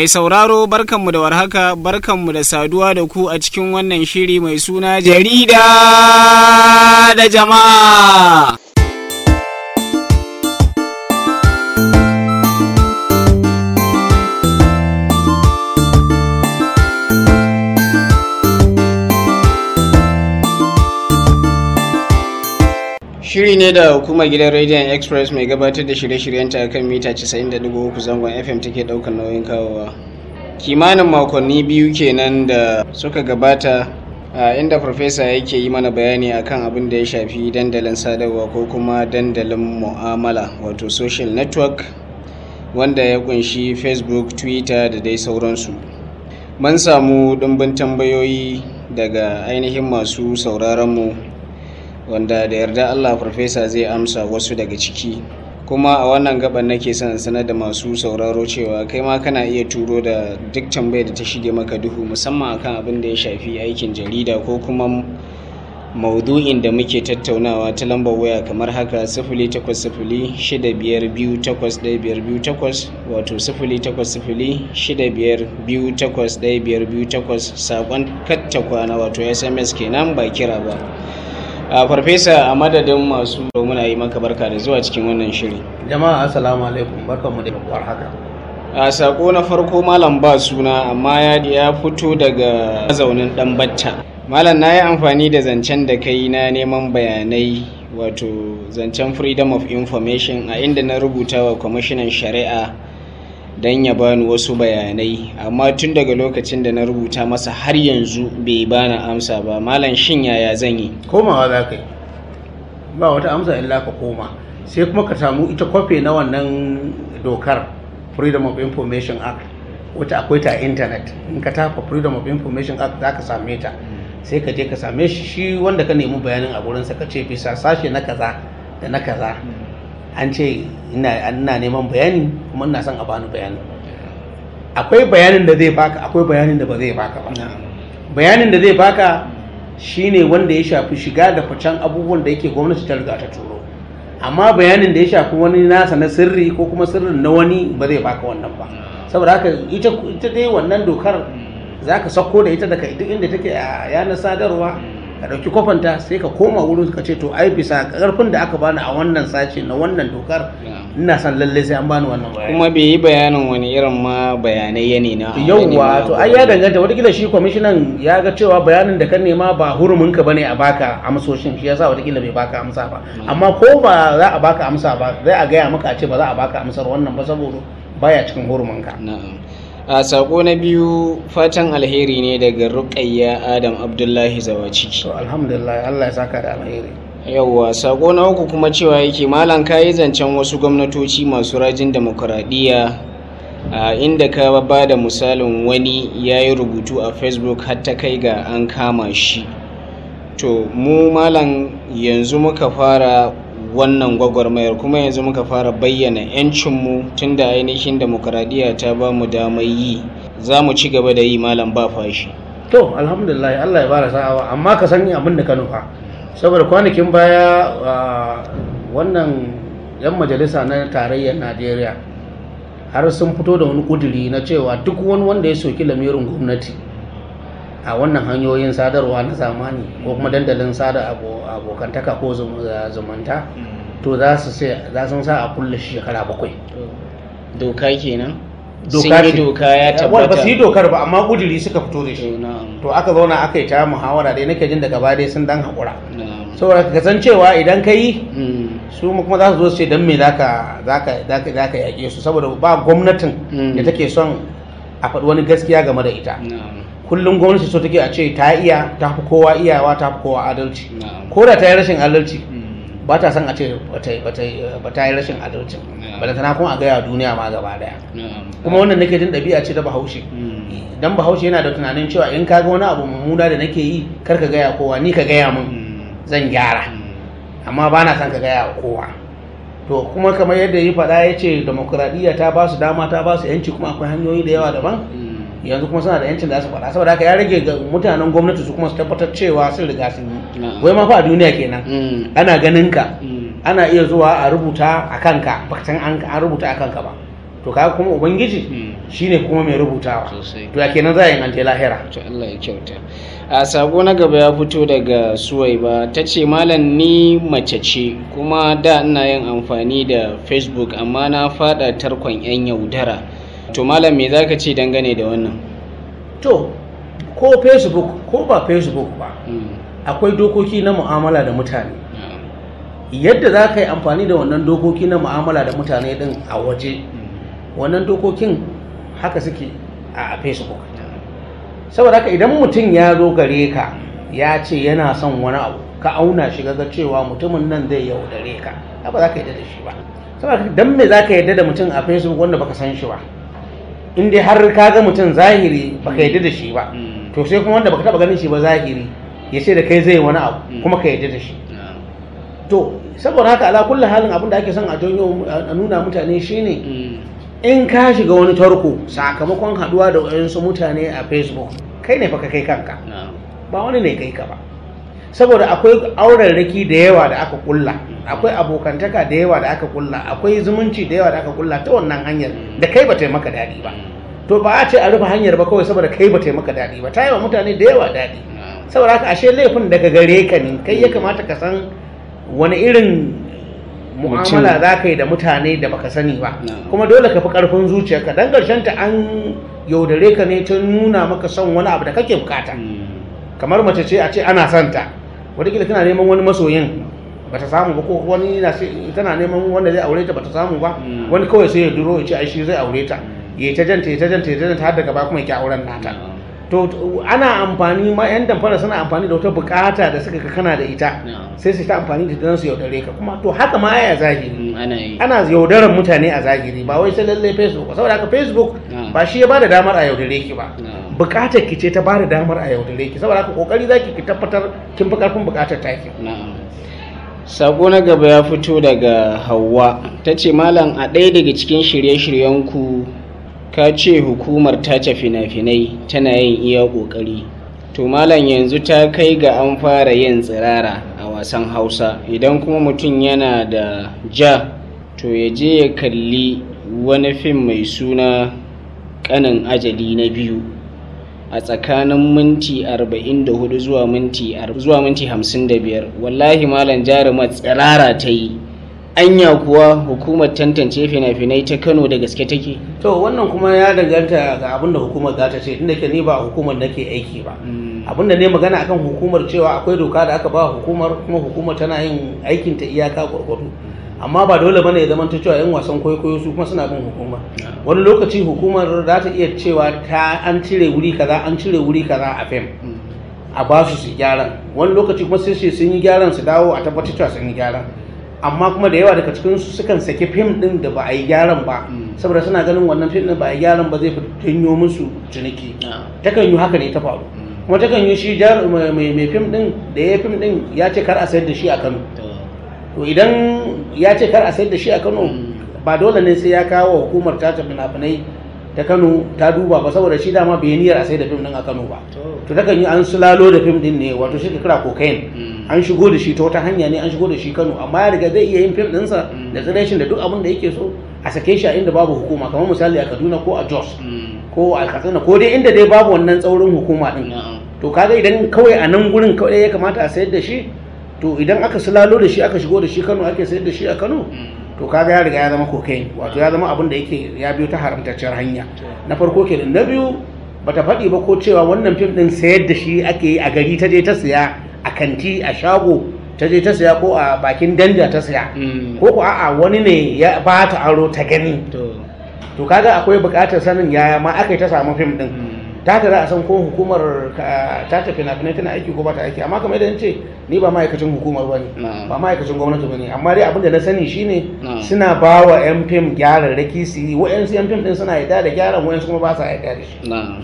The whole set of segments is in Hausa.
Mai sauraro barkanmu da warhaka barkanmu da saduwa da ku a cikin wannan shiri mai suna jarida da jama'a. Shiri ne da hukumar gidan Radiant Express mai gabatar da shirye-shiryenta a kan mita 90.3 zangon FM take ɗaukar nauyin kawowa. Kimanin makonni biyu kenan da suka gabata a inda farfesa yake yi mana bayani akan abin da ya shafi dandalin sadarwa ko kuma dandalin mu'amala wato social network wanda ya kunshi Facebook, Twitter da dai sauransu. Mun samu ɗumbin tambayoyi daga ainihin masu sauraronmu mu wanda da yarda Allah farfesa zai amsa wasu daga ciki kuma a wannan gaban nake son sanar da masu sauraro cewa kai ma kana iya turo da duk tambayar da ta shige maka duhu musamman akan abin da ya shafi aikin jarida ko kuma maudu'in da muke tattaunawa ta lambar waya kamar haka sifili takwas sifili shida biyar biyu takwas ɗaya biyar biyu takwas wato sifili takwas sifili shida biyar biyu takwas ɗaya biyar biyu takwas saƙon katta kwana wato sms kenan ba kira ba a farfesa a madadin masu muna yi maka barka da zuwa cikin wannan shiri jama'a assalamu alaikum barkanmu da war haka a sako na farko malam ba suna amma ya ya fito daga mazaunin dan batta malam na yi amfani da zancen da kai na neman bayanai wato zancen freedom of information a inda na rubuta wa kwamishinan shari'a don ya bani wasu bayanai amma tun daga lokacin da na rubuta masa har yanzu bai bani amsa ba malam shin yaya zan yi komawa za ka yi ba wata amsa illa ka koma sai kuma ka samu ita kwafe na wannan dokar freedom of information act wata akwai ta intanet in ka tafa freedom of information act za ka same ta sai ka je ka same shi shi wanda ka nemi bayanin a gurinsa ka ce bisa sashe na kaza da na kaza an ce ina neman bayani kuma ina son a bani bayani akwai bayanin da zai baka akwai bayanin da ba zai baka ba bayanin da zai baka shine wanda ya shafi shiga da ficen abubuwan da yake gwamnati ta riga ta turo amma bayanin da ya shafi wani nasa na sirri ko kuma sirrin na wani ba zai baka wannan ba saboda haka ita ita dai wannan dokar zaka sako da ita daga duk inda take a yanar sadarwa ka ɗauki kwafanta sai ka koma wurin ka ce to ai bisa ƙarfin da aka bani a wannan sace na wannan dokar ina son lalle sai an bani wannan bayani kuma bai yi bayanin wani irin ma bayanai ya ne na yauwa to ai ya danganta watakila shi kwamishinan ya ga cewa bayanin da ka nema ba hurumin ka bane a baka amsoshin shi yasa watakila bai baka amsa ba amma ko ba za a baka amsa ba zai a gaya maka a ce ba za a baka amsar wannan ba saboda baya cikin hurumin ka na'am a sako na biyu fatan alheri ne daga rukayya adam abdullahi zawaciki to alhamdulillah Allah ya saka da alheri yauwa sako na uku kuma cewa yake malam kayi zancen wasu gwamnatoci masu rajin demokuraɗiyya a inda ka ba da misalin wani ya yi rubutu a facebook har ta kai ga an kama shi to mu malam yanzu muka fara wannan gwagwarmayar kuma yanzu muka fara bayyana 'yancinmu tun da ainihin demokuraɗiyya ta ba mu damar yi za mu ci gaba da yi malam ba fashi to alhamdulillah Allah ya bada sa'awa amma ka san abin da ka nufa saboda kwanakin baya wannan yan majalisa na tarayyar Najeriya har sun fito da wani kuduri na cewa duk wani wanda ya soki lamirin gwamnati a wannan hanyoyin sadarwa na zamani ko kuma dandalin sada abokantaka ko zumunta to za su sa a kulle shekara bakwai doka kenan doka sun yi doka ya ba tabbata su yi dokar ba amma kuduri suka fito da shi na'am to aka zauna aka yi ta muhawara dai nake jin daga baya dai sun dan haƙura na'am saboda ka san cewa idan ka yi Mm, su kuma za su zo su ce don me zaka zaka zaka zaka yaƙe su saboda ba gwamnatin Mm. da take son a faɗi wani gaskiya game da ita na'am kullum gwamnati so take a ce ta iya ta fi kowa iyawa ta fi kowa adalci na'am ko da ta yi rashin adalci Mm, ba ta son a ce ba ta ba ta ba ta yi rashin adalci Yeah. ba tana kuma a gaya wa duniya ma gaba daya na'am kuma wannan nake jin ɗabi'a ce ta bahaushe Mm, dan bahaushe yana da tunanin cewa in ka ga wani abu mummuna da nake yi kar ka gaya kowa ni ka gaya min mm, zan gyara mm, amma ba na son ka gaya wa kowa to kuma kamar yadda ya faɗa ya ce demokuraɗiyya ta ba su dama ta ba su yanci kuma akwai hanyoyi da yawa daban mm, yanzu kuma suna da yancin da su faɗa saboda haka ya rage ga mutanen gwamnati su kuma su tabbatar cewa sun riga sun yi na'am. wai ma fa a duniya kenan Mm, ana ganin ka mm, ana iya zuwa a rubuta a kanka ba san an an rubuta a kanka ba to kaga kuma ubangiji Mm. shine kuma mai rubutawa Sosai. to ya kenan za a yi an je lahira to Allah ya kyauta a sako na gaba ya fito daga suwaiba ta ce malam ni mace ce kuma da ina yin amfani da facebook amma na fada tarkon yan yaudara to malam me zaka ce dangane da wannan to ko facebook ko ba facebook ba Mm. akwai dokoki na mu'amala da mutane Na'am. yadda za ka yi amfani da wannan dokoki na mu'amala da mutane din a waje wannan dokokin haka suke a facebook saboda haka idan mutum ya zo gare ka ya ce yana son wani abu ka auna shi ga cewa mutumin nan zai yaudare ka ka ba za ka yarda da shi ba saboda haka dan me za ka yarda da mutum a facebook wanda baka san shi ba in dai har ka ga mutum zahiri baka yarda da shi ba Mm. to sai kuma wanda baka taba ganin shi ba zahiri ya ce da kai zai wani abu Mm. kuma ka yarda da shi Na'am. to saboda haka ala kulli halin abin da ake son a janyo a nuna mutane shine Mm. in ka shiga wani tarko sakamakon haduwa da wayansu mutane a facebook kai ne fa ka kai kanka Na'am. ba wani ne kai ka ba saboda akwai aurarraki da yawa da aka kulla akwai abokantaka da yawa da aka kulla akwai zumunci da yawa da aka kulla ta wannan hanyar da kai ba ta yi maka daɗi ba to ba a ce a rufe hanyar ba kawai saboda kai ba ta yi maka daɗi ba ta yi wa mutane da yawa daɗi Na'am. saboda haka ashe laifin daga gare ka ne kai ya kamata ka san wani irin mu'amala za ka yi da mutane da baka sani ba Na'am. kuma dole ka fi karfin zuciyarka dan karshen ta an yaudare ka ne ta nuna maka son wani abu da kake bukata Mm. kamar mace ce a ce ana son ta wataƙila tana neman wani masoyin bata samu ba ko wani na sai- tana neman wanda zai aure ta bata samu ba Mm. wani kawai sai ya duro ya ce ai shi zai aure ta ya ta janta ya ta janta ya ta janta har daga ba kuma ya ki auren nata Na'am. to to, ana amfani ma yan damfara suna amfani da wata bukata da suka ga kana da ita Na'am. sai su ta amfani da don su yaudare ka kuma to haka ma ya zahiri Mm, ana yi ana yaudarar mutane a zahiri ba wai sai lallai facebook ba saboda haka facebook Na'am. ba shi ya bada damar a yaudare ki ba Na'am. bukatar ki ce ta bada damar a yaudare ki saboda haka kokari zaki ki tabbatar kin fi karfin bukatar taki Na'am. Sako na gaba ya fito daga Hauwa ta ce Malam a ɗaya daga cikin shirye-shiryenku ka ce hukumar tace fina-finai tana yin iya ƙoƙari. To Malam yanzu ta kai ga an fara yin tsirara a wasan Hausa idan kuma mutum yana da ja to ya je ya kalli wani fim mai suna ƙanin ajali na biyu. a tsakanin minti 44 zuwa minti ar- zuwa minti 55 wallahi malam jarumar tsirara ta yi anya kuwa hukumar tantance fina-finai ta kano da gaske take to wannan kuma ya danganta ga abin da hukumar za ta ce tunda ke ni ba hukumar nake aiki ba abin da ne magana akan hukumar cewa akwai doka da aka ba hukumar kuma hukumar tana yin aikin ta iyaka gwargwado amma ba dole bane ya zama ta cewa yan wasan kwaikwayo su kuma suna bin hukumar wani lokaci hukumar za ta iya cewa ta an cire wuri kaza an cire wuri kaza a fim a ba su su gyaran wani lokaci kuma sai su sun yi gyaran su dawo a tabbatar cewa sun yi gyaran amma kuma da yawa daga cikin su sukan saki fim din da ba a yi gyaran ba saboda suna ganin wannan fim din ba a yi gyaran ba zai fi janyo musu ciniki takan yi haka ne ta faru kuma takan yi shi jar mai mai fim din da ya fim din ya ce kar a sayar da shi a Kano to idan ya ce kar a sayar da shi a Kano ba dole ne sai ya kawo hukumar ta fina-finai ta Kano ta duba ba saboda shi dama bai niyyar a sayar da fim din a Kano ba to takan yi an sulalo da fim din ne wato shi ka kira cocaine an shigo da shi ta wata hanya ne an shigo da shi Kano amma ya riga zai iya yin fim ɗinsa da tsireshin da duk abin da yake so a sake shi a inda babu hukuma kamar misali a Kaduna ko a Jos ko a Katsina ko dai inda dai babu wannan tsaurin hukuma din to kaga idan kawai a nan gurin kawai ya kamata a sayar da shi to idan aka sulalo da shi aka shigo da shi Kano ake sayar da shi a Kano to kaga ya riga ya zama cocaine wato ya zama abin da yake ya biyo ta haramtacciyar hanya na farko kenan na biyu bata faɗi ba ko cewa wannan fim din sayar da shi ake yi a gari ta je ta siya a kanti a shago ta je ta siya ko a bakin danja ta siya ko ko a'a wani ne ya ba ta aro ta gani to kaga akwai buƙatar sanin yaya ma aka yi ta samu fim din ta tara a san ko hukumar ta tafi na tana aiki ko ba ta aiki amma kamar yadda ce ni ba ma'aikacin hukumar ba ne ba ma'aikacin gwamnati ba ne amma dai abinda na sani shine suna ba wa yan fim gyararraki su yi wa'yansu yan fim din suna yarda da gyaran wa'yansu kuma ba sa yarda da shi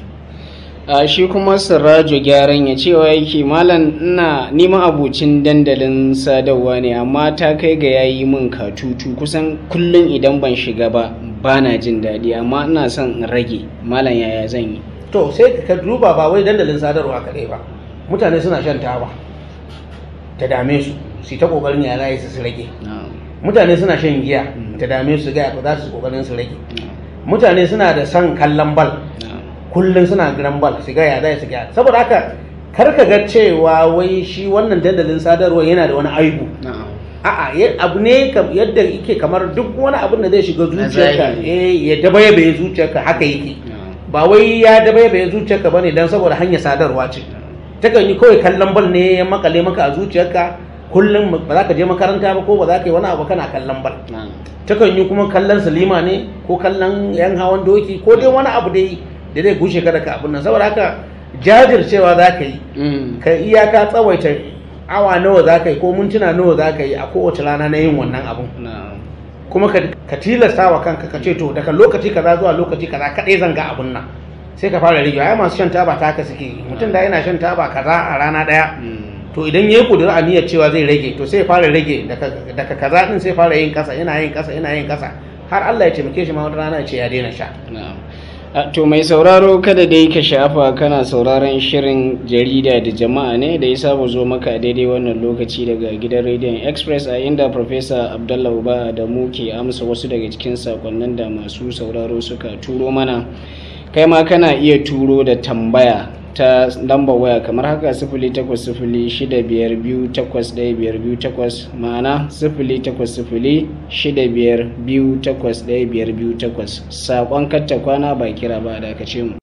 a shi kuma sirrajo gyaran ya cewa yake malam ina nima abucin dandalin sadarwa ne amma ta kai ga yayi min katutu kusan kullum idan ban shiga ba bana jin daɗi amma ina son in rage malam yaya zan yi to sai ka duba ba wai dandalin sadarwa kaɗai ba mutane suna shan taba ta dame su su ta kokarin ya su su rage mutane suna shan giya ta dame su ga za su kokarin su rage mutane suna da son kallon bal kullum suna gidan bal su ga ya zai su ga saboda haka kar ka ga cewa wai shi wannan dandalin sadarwa yana da wani aibu a'a ya- abu ne kam- yadda yake kamar duk wani abin da zai shiga zuciyarka zahiri. eh ya dabaibaye zuciyarka haka yake ba wai ya dabaibaye zuciyarka bane dan saboda hanyar sadarwa ce takan yi kawai kallon bal ne ya makale maka a zuciyarka kullum ba za ka je makaranta ba ko ba za ka yi wani abu kana kallon bal takan yi kuma kallon salima ne ko kallon yan hawan doki ko dai wani abu dai da zai gushe ka daga abin nan saboda haka jajircewa za ka yi ka iyaka tsawaita awa nawa za ka yi ko mintuna nawa za ka yi a kowace rana na yin wannan abun kuma ka, ka tilasta wa kanka ka ce to daga lokaci kaza zuwa lokaci kaza kaɗai zan ga abun nan sai ka fara rage ai masu shan taba ta haka suke yi. mutum da yana shan taba kaza a rana ɗaya to idan ya yi ƙudurin aniyar cewa zai rage to sai ya fara rage daga daga kaza din sai fara yin kasa yana yin kasa yana yin kasa har Allah ya taimake shi ma wata rana ya ce ya daina sha to mai sauraro kada dai ka shafa kana sauraron shirin jarida da jama'a ne da ya saba zo maka a daidai wannan lokaci daga gidan rediyon express a inda Profesa abdallah uba da mu ke amsa wasu daga cikin sakonnin da masu sauraro suka turo mana kai ma kana iya turo da tambaya ta lambar waya kamar haka sifili takwas sifili shida biyar biyu takwas ɗaya biyar biyu takwas ma'ana sifili takwas sifili shida biyar biyu takwas ɗaya biyar biyu takwas saƙon katta kwana ba kira ba da ce mu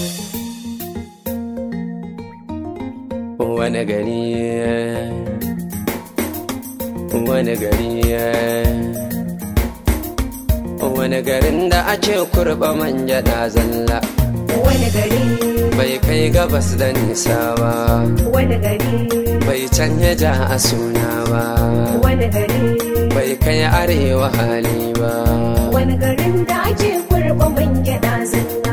wani gari wani gari wani garin da ake kurba manja da zalla wani gari bai kai gabas da nisa ba wani gari bai canja ja a suna ba wani gari bai kai arewa hali ba wani garin da ake kurba man gyaɗa zalla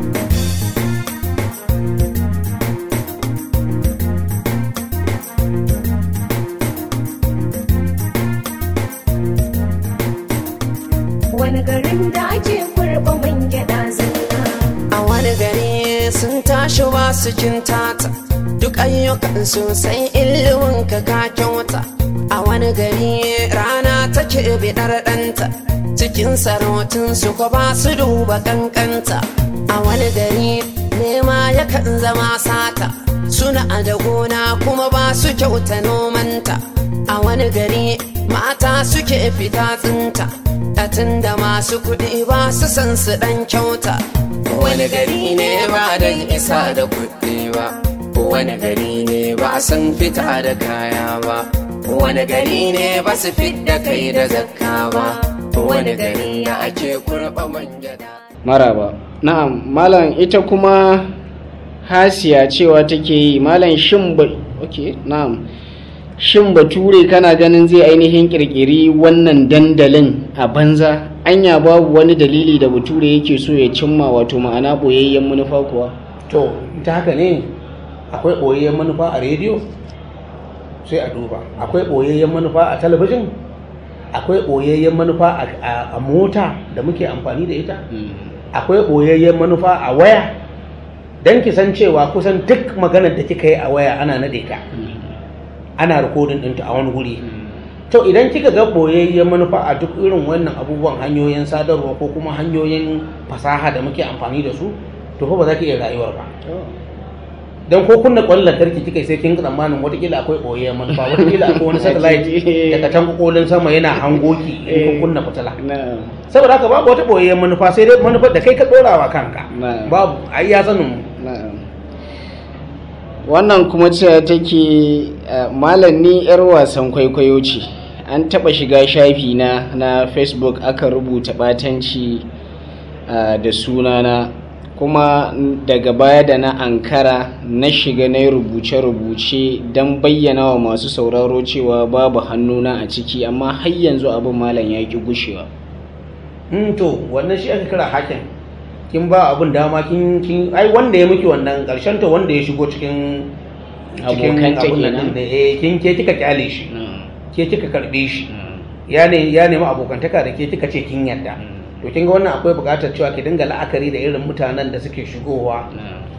wani garin da ake kurba man gyaɗa zalla a wani gari sun tashi ba su tata duk ayyukan sosai ilimin ka ka kyauta a wani gari rana take bidar ɗanta cikin sarautun su ko ba su duba kankanta a wani gari nema yakan zama sata suna da gona kuma ba su kyauta nomanta a wani gari mata suke fita tsinta Atin da masu kuɗi ba su san su ɗan kyauta wani gari ne ba don isa da kuɗi ba wani gari ne ba san fita da kaya ba wani gari ne ba su da kai da zakka ba wani gari da ake kurɓa manjada maraba na'am malam ita kuma hasiya cewa take yi malam shin ba okay na'am shin bature kana ganin zai ainihin kirkiri wannan dandalin a banza anya babu wani dalili da bature yake so ya cimma wato ma'ana boyayyen manufa kuwa to ta haka ne akwai ɓoyayyen manufa a rediyo sai a duba akwai ɓoyayyen manufa a talabijin akwai ɓoyayyen manufa a- a a mota da muke amfani da ita akwai ɓoyayyen manufa a waya don ki san cewa kusan duk maganar da kika yi a waya ana naɗe ta ana rikodin ɗinta a wani guri to idan kika ga ɓoyayyen manufa a duk irin wannan abubuwan hanyoyin sadarwa ko kuma hanyoyin fasaha da muke amfani da su to fa ba za ki iya rayuwar ba don ko kunna kwallon lantarki kika yi sai kin tsammanin watakila akwai ɓoyayyen manufa watakila akwai wani satellite daga can kokolin sama yana hangoki in kun kunna fitila na'am saboda haka babu wata ɓoyayyen manufa sai dai manufar da kai ka ɗora wa kanka Na'am. babu ai ya sanin mu na'am wannan kuma cewa take uh, malam ni yar wasan kwaikwayo ce an taba shiga shafi na na facebook aka rubuta batanci uh, da sunana kuma daga baya da na ankara na shiga na yi rubuce-rubuce don bayyana wa masu sauraro cewa babu hannuna a ciki amma har yanzu abin malam ya ki gushewa Mm, to wannan shi aka kira hakin kin ba abun dama kin kin ai wanda ya miki wannan karshen ta wanda ya shigo cikin cikin Abokanta abun nan kenan. din da eh kin ke kika kyale shi Na'am, ke kika karbe shi na'am, ya ne ya nemi abokantaka da ke kika ce kin yarda Mm. to kin ga wannan akwai buƙatar cewa ki dinga la'akari da irin mutanen da suke shigowa na'am.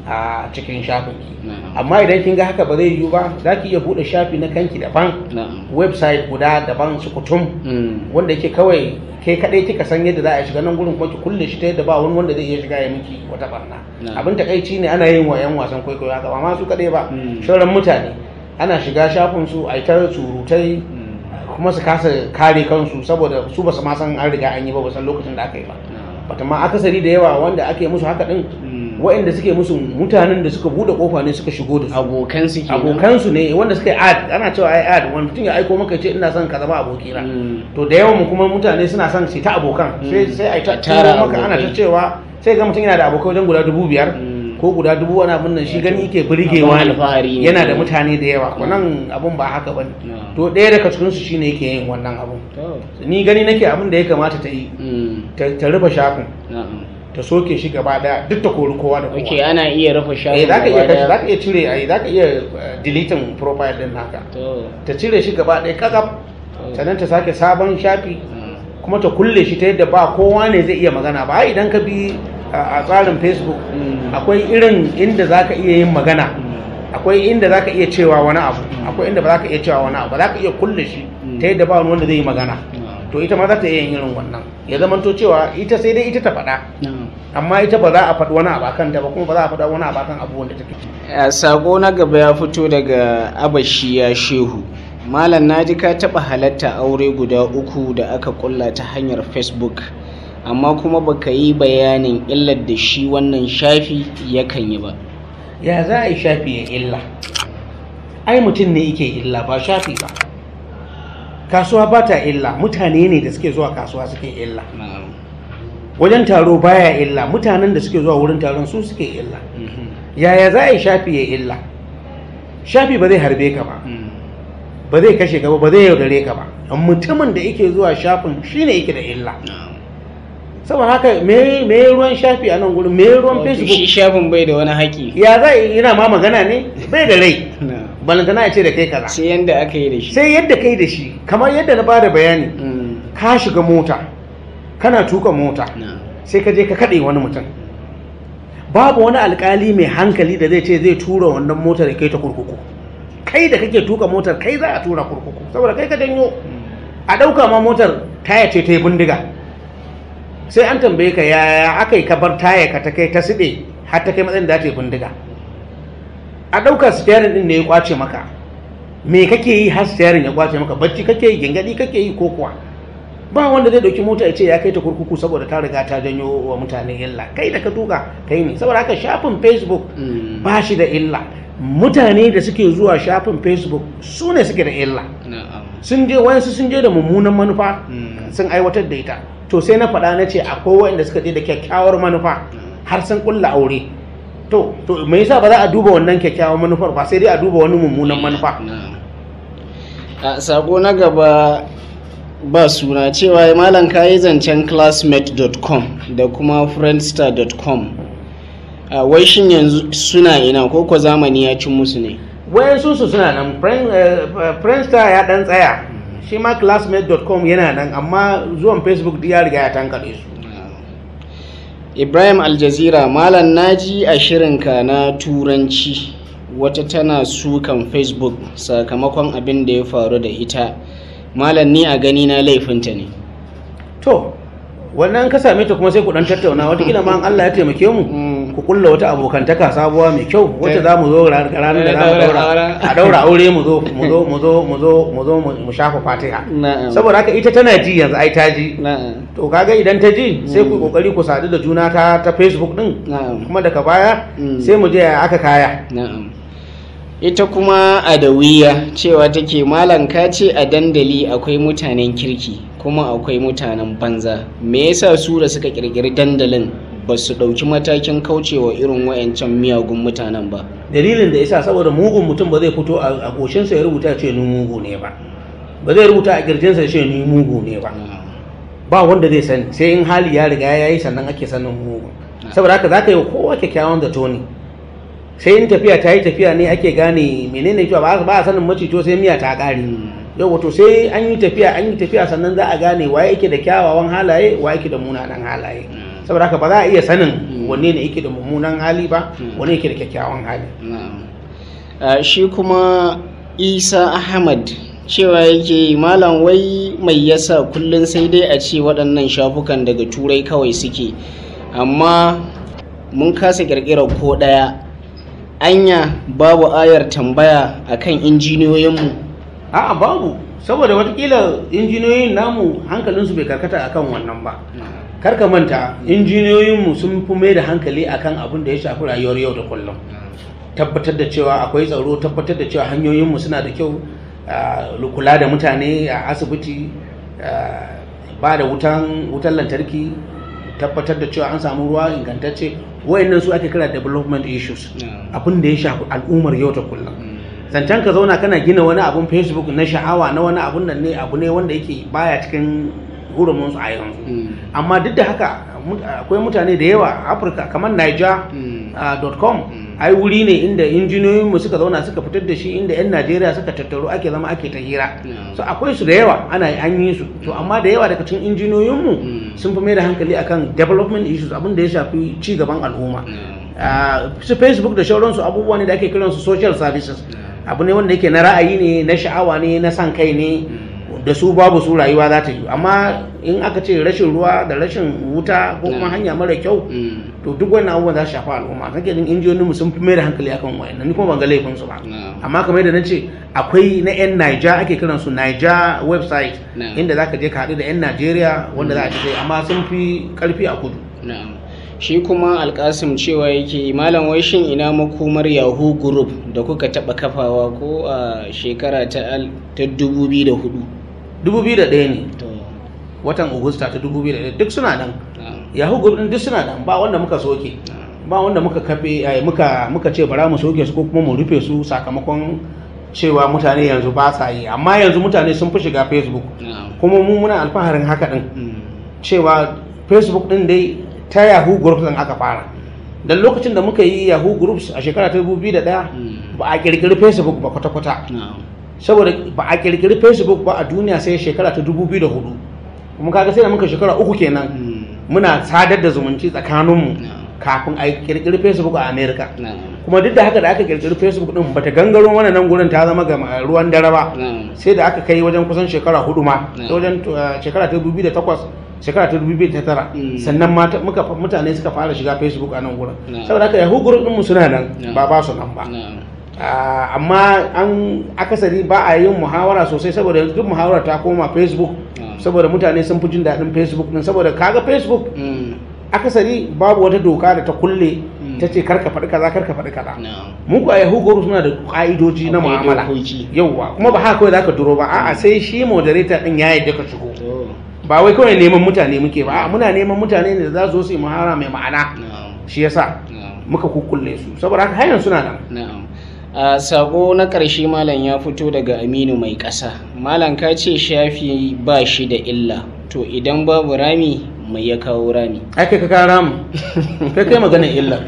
a cikin shafin ki Na'am. amma idan kin ga haka ba zai yiwu ba za ki iya buɗe shafi na kanki daban na'am website guda daban su kutum Mm. wanda yake kawai ke kadai kika san yadda za a shiga nan gurin kuma ki kulle shi ta yadda ba wani wanda zai iya shiga ya miki wata barna Na'am. abin takaici ne ana yin wa yan wasan kwaikwayo haka ba ma su kadai ba Mm. sauran mutane ana shiga shafin su a yi ta surutai Mm. kuma su kasa kare kansu saboda su ba su ma san an riga an yi ba ba san lokacin da aka yi ba Na'am. bata ma akasari da yawa wanda ake musu haka din Mm. waɗanda suke musu mutanen da suka bude kofa ne suka shigo da su abokan su kenan abokansu ne wanda suka yi ad ana cewa ai ad wani mutum ya aiko maka ya ce ina son ka zama abokina Mm. to da yawan mu kuma mutane suna son su ta abokan sai Mm. sai ai ta A tara turo maka ana ta abokai. cewa sai ga mutum yana da abokai wajen guda dubu biyar Mm. ko guda dubu wani abin nan shi gani yake burgewa Abin ne alfahari ne. yana da mutane da yawa wannan abun ba haka bane Na'am. to ɗaya daga cikin su shine yake yin wannan abun To. ni gani nake abin da ya kamata ta yi Mm. ta ta rufe shafin na'am ta soke shi gaba daya duk ta kori kowa da kowa ok ana iya rufe eh shafin zaka iya gaba kashe daya? zaka iya cire ai zaka iya eh, deleting profile din naka to ta cire shi gaba ɗaya kakaf to. sannan ta sake sabon shafi Mm. kuma ta kulle shi ta yadda ba kowa ne zai iya magana ba ai idan ka bi a a tsarin facebook Mm. akwai irin inda zaka iya yin magana Mm. akwai inda zaka iya cewa wani abu akwai inda ba zaka iya cewa wani abu ba zaka iya kulle shi Mm. ta yadda ba wani wanda zai yi magana Na'am. to ita ma za ta iya yin irin wannan ya zama to cewa ita sai dai ita ta faɗa Na'am. amma ita ba za a faɗi wani abu akan ta ba kuma ba za a faɗa wani abu akan abubuwan da take a sako na gaba ya fito daga abashiya shehu malam naji ka taɓa halatta aure guda uku da aka kulla ta hanyar facebook amma kuma baka yi bayanin illar da shi wannan shafi yakan yi ba ya za a yi shafi ya illa ai mutum ne yake illa ba shafi ba kasuwa ba ta illa mutane ne da suke zuwa kasuwa suke illa Na'am. wajen taro baya illa mutanen da suke zuwa wurin taron su suke illa Mhm. yaya za a yi shafi ya illa shafi ba zai harbe ka ba Mm. ba zai kashe ka ba ba zai yaudare ka ba mutumin da yake zuwa shafin shine yake da illa Na'am. saboda haka me me ruwan shafi a nan gurin me ruwan Wato shi facebook shafin bai da wani haƙi ya za a yi yana ma magana ne bai da rai Na'am. balantana ya ce da kai kaza sai yanda aka yi da shi sai yadda kai da shi kamar yadda na bada bayani Mm. ka shiga mota kana tuka mota Na'am. sai ka je ka kaɗe wani mutum babu wani alkali mai hankali da zai ce zai tura wannan motar ya kai ta kurkuku kai da kake tuka motar kai za a tura kurkuku saboda kai ka janyo a ɗauka ma motar taya ce ta yi bindiga sai an tambaye ka yaya aka yi kabar taya ka ta kai ta siɗe har ta kai matsayin da ta yi bindiga a ɗauka steering ɗin ne ya kwace maka me kake yi har steering ya kwace maka bacci kake yi gingadi kake yi ko kuwa ba wanda zai ɗauki mota ya ce ya kai ta kurkuku saboda ta riga ta janyo wa mutane illa kai da ka tuka kai ne saboda haka shafin facebook Mm. ba shi da illa mutane da suke zuwa shafin facebook su ne suke da illa Na'am. sun je wayansu sun je da mummunan manufa Mm. sun aiwatar da ita to sai na faɗa na ce akwai wanda suka je da kyakkyawar manufa har sun kulla aure to to me yasa ba za a duba wannan kyakkyawar manufar ba sai dai a duba wani mummunan manufa Na'am. a sako na gaba ba suna cewa malam kayi zancen classmate.com da kuma friendster.com a wai shin yanzu suna ina ko ko zamani ya cin musu ne wayansu su suna nan Friend- eh, friendster ya dan tsaya shi ma classmate.com yana nan amma zuwan facebook duk ya riga ya tankare su ibrahim aljazira malam naji a shirinka na turanci wata tana sukan facebook sakamakon abin da ya faru da ita malam ni a gani na laifinta ne to wannan ka same ta kuma sai ku dan tattauna watakila ma in Allah ya taimake mu Mm. ku kulla wata abokantaka sabuwa mai kyau wacce Ta- za mu zo ra- ranar da za mu Daura daura auren. a daura aure mu zo mu zo mu zo mu zo mu zo mu mu shafa fatiha na'am saboda haka ita tana ji yanzu ai ta ji na'am to kaga idan ta ji sai ku Mm. kokari ku sadu da juna ta ta Facebook din na'am kuma daga baya Mm. sai mu je ya aka kaya Na'am. Ita kuma adawiya cewa take malam ka ce a dandali akwai mutanen kirki kuma akwai mutanen banza. Me yasa su da suka kirkiri dandalin ba su ɗauki matakin kaucewa irin wayancan miyagun mutanen ba? dalilin da yasa saboda mugun mutum ba zai fito a a goshinsa ya rubuta ce ni mugu ne ba ba zai rubuta a kirjinsa ya ce ni mugu ne ba ba wanda zai sani sai in hali ya riga ya yi sannan ake sanin mugun saboda haka za ka yi wa kowa kyakkyawan zato ne sai in tafiya ta yi tafiya ne ake gane menene cewa ba ba a sanin macito sai miya ta ƙare yau wato sai an yi tafiya an yi tafiya sannan za a gane wa yake da kyawawan halaye wa yake da munanan halaye saboda haka ba za a iya sanin wanne ne yake da mummunan hali ba wanne yake da kyakkyawan hali na'am Ah, shi kuma isa ahmad cewa yake malam wai mai yasa kullum sai dai a ce waɗannan shafukan daga turai kawai suke amma mun kasa ƙirƙirar ko ɗaya anya babu ayar tambaya akan injiniyoyinmu a'a babu saboda watakila injiniyoyin namu hankalinsu bai karkata akan wannan ba kar ka manta injiniyoyinmu sun fi mai da hankali akan abin da ya shafi rayuwar yau da kullum tabbatar da cewa akwai tsaro tabbatar da cewa hanyoyinmu suna da kyau ah, kula da mutane a asibiti ah, ba da wutan wutan lantarki tabbatar da cewa an samu ruwa ingantacce wayannan su ake kira development issues abin da ya shafi al'ummar yau da kullum zancen ka zauna kana gina wani abun facebook na sha'awa na wani abun nan ne abu ne wanda yake baya cikin hurumin su a yanzu amma duk da haka mut- akwai mutane da yawa a afirka kamar niger.com ai wuri ne inda injiniyoyin mu suka zauna suka fitar da shi inda yan najeriya suka tattaru ake zama ake ta hira so akwai su da yawa ana an yi su to amma da yawa daga cikin injiniyoyin mu sun fi mai da hankali akan development issues abin da ya shafi ci gaban al'umma Ah, su facebook da shauransu abubuwa ne da ake kiransu social services abu ne wanda yake na ra'ayi ne na sha'awa ne na san kai ne da su babu su rayuwa za ta yi amma in aka ce rashin ruwa da rashin wuta ko kuma hanya mara kyau to duk wannan abubuwan za su shafi al'umma kake jin injiniyoyin sun fi mai da hankali akan wayannan ni kuma ban ga laifin su ba amma kamar yadda na ce akwai na yan Niger ake kiran su Niger website Na'am. inda zaka je ka haɗu da yan Najeriya wanda za a ci amma sun fi karfi a kudu na'am shi kuma alkasim cewa yake malam wai shin ina makomar yahoo group da kuka taɓa kafawa ko a shekara ta al- ta 2004 2001 ne to watan Agusta ta 2001 duk suna nan na'am yahoo group din duk suna nan ba wanda muka soke ba wanda muka kafe ai, muka muka ce bara mu soke su ko kuma mu rufe su sakamakon cewa mutane yanzu ba sa yi amma yanzu mutane sun fi shiga facebook na'am kuma mu muna alfaharin haka din Mm. cewa facebook din dai ta yahoo groups din aka fara dan lokacin da muka yi yahoo groups a shekara ta 2001 Mm. ba a kirkiri facebook ba kwata-kwata na'am saboda ba a kirkiri facebook ba a duniya sai shekara ta 2004 kuma kaga sai da muka shekara uku kenan Mm. muna sadar da zumunci tsakaninmu na'am kafin a kirkiri facebook a america na'am kuma duk da haka da aka kirkiri facebook din bata gangaro mana nan gurin ta zama ga ruwan dare ba na'am sai da aka kai wajen kusan shekara hudu ma Yeah. ta wajen uh, shekara ta 2008 shekara ta 2009 Mm. sannan mata muka mutane suka fara shiga facebook a nan gurin Yeah. saboda haka yahoo group din mu suna nan Yeah. ba ba su nan ba na'am Ah, amma an akasari ba a yin muhawara sosai saboda yanzu duk muhawara ta koma facebook Yeah. saboda mutane sun fi jin daɗin facebook din saboda kaga facebook Mm. akasari babu wata doka da ta kulle Mm. ta ce karka faɗi kaza karka faɗi kaza na'am mu ku a yahoo group suna da ƙa'idoji na Akwai mu'amala dokoki. yauwa kuma ba haka kawai zaka duro ba a'a sai shi moderator din ya yadda ka shigo to ba wai kawai neman mutane muke ba a'a muna neman mutane ne da za su zo su yi muhara mai ma'ana na'am shi yasa na'am muka kukkulle su saboda haka hayan suna nan Na'am. A sako na ƙarshe malam ya fito daga Aminu mai ƙasa. Malam ka ce shafi ba shi da illa. To idan babu rami mai ya kawo rami. ai kai ka kara mu kai kai maganar illa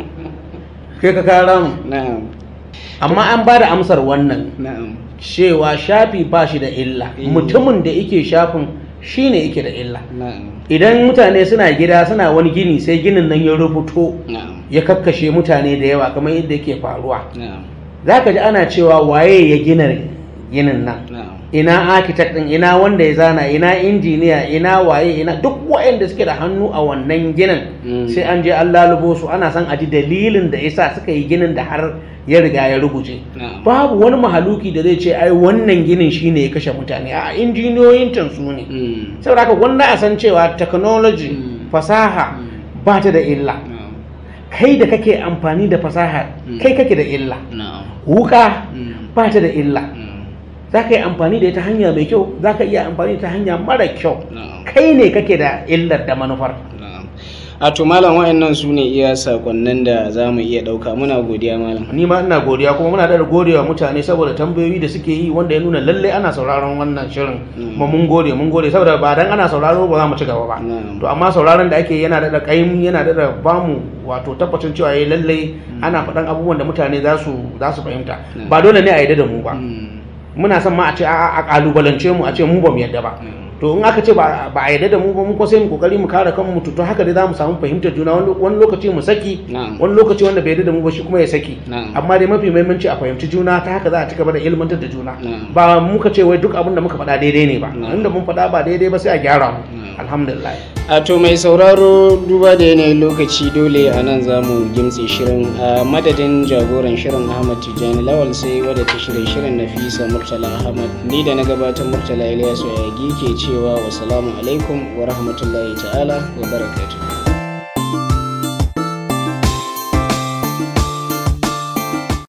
kai ka kara mu Na'am. amma an ba da amsar wannan Na'am. cewa shafi ba shi da illa Eh. mutumin da yake shafin shine yake da illa Na'am. idan mutane suna gida suna wani gini sai ginin nan ya rubuto Na'am. ya kakkashe mutane da yawa kamar yadda yake faruwa Na'am. za ka ji ana cewa waye ya gina ginin nan Na'am. ina architect din ina wanda ya zana ina injiniya ina waye ina duk waɗanda suke da hannu a wannan ginin Mm. sai an je an lalubo su ana son a ji dalilin da yasa suka yi ginin da har ya riga ya rubuce Na'am. babu wani mahaluki da zai ce ai wannan ginin shine ya kashe mutane a injiniyoyin can su ne Mm. saboda haka gwanda a san cewa technology Mm. fasaha Mm. ba ta da illa Na'am. kai da kake amfani da fasaha Mm. kai kake da illa Na'am. wuka Mm. ba ta da illa Mm. za ka yi amfani da ita hanya mai kyau za ka iya amfani da ta hanya mara kyau Na'am. kai ne kake da illar da manufar Na'am. A to malam wa'annan su ne iya sakonnin da za mu iya ɗauka muna godiya malam. ni ma ina godiya kuma muna da godiya mutane saboda tambayoyi da suke yi wanda ya nuna lalle ana sauraron wannan shirin Mm. kuma mun gode mun gode saboda ba dan ana sauraro ba za mu ci gaba ba Na'am. to amma sauraron da ake yana da kaim yana da bamu wato tabbacin cewa yayi lalle ana faɗan abubuwan da mutane za su za su fahimta Mm. ba dole ne a yarda da mu ba Mm. muna son ma a ce a a kalubalance mu a ce mu ba mu yarda ba Mm. to in aka ce ba ba a yarda da mu ba mu ko sai mu kokari mu kare kanmu to to haka dai za mu samu fahimtar juna wani wani lokaci mu saki Na'am. wani lokaci wanda bai yarda da mu ba shi kuma ya saki Na'am. amma dai mafi muhimmanci a fahimci juna ta haka za a ci gaba da ilmantar da juna Na'am. ba muka ce wai duk abin da muka faɗa daidai ne ba Na'am. inda mun faɗa ba daidai ba sai a gyara mu Na'am. alhamdulillah a to mai sauraro duba da yanayin lokaci dole a nan za mu gimtse shirin a madadin jagoran shirin ahmad tijjani lawal sai wadda ta shirya shirin nafisa murtala ahmad ni da na gabatar murtala ilyasu yagi ke cewa wasalamu alaikum wa rahmatullahi ta'ala wa barakatuh